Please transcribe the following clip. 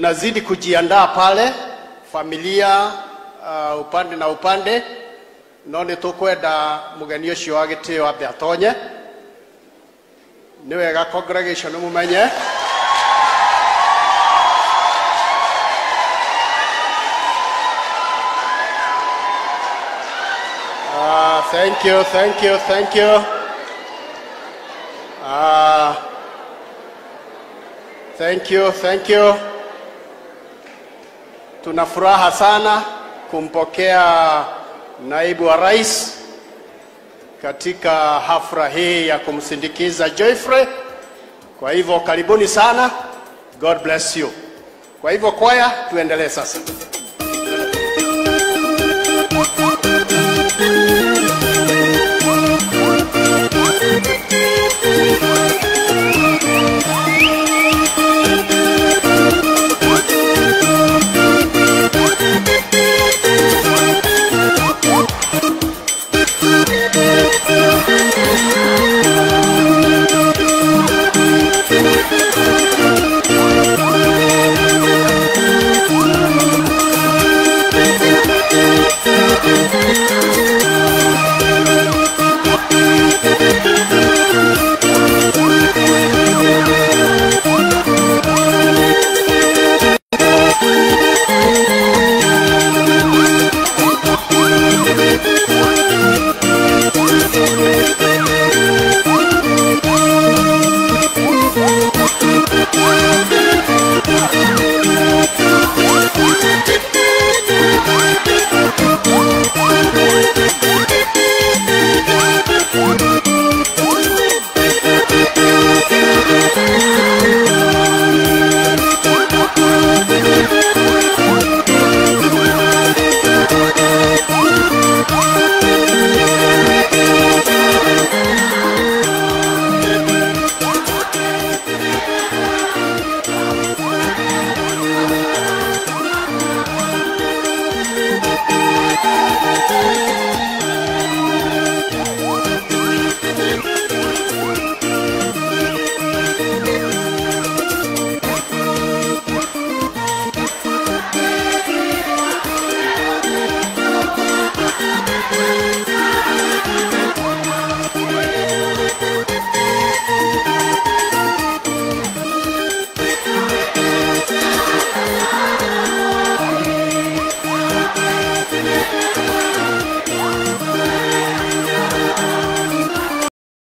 tunazidi kujiandaa pale familia uh, upande na upande no nä tå kwenda må geni å cio wa gä tä o ambe atonye nä wega congregation nä må menye Ah, thank you, thank you, thank you. Ah, thank you, thank you. Tuna furaha sana kumpokea naibu wa rais katika hafla hii ya kumsindikiza Joyfrey. Kwa hivyo karibuni sana. God bless you. Kwa hivyo kwaya, tuendelee sasa.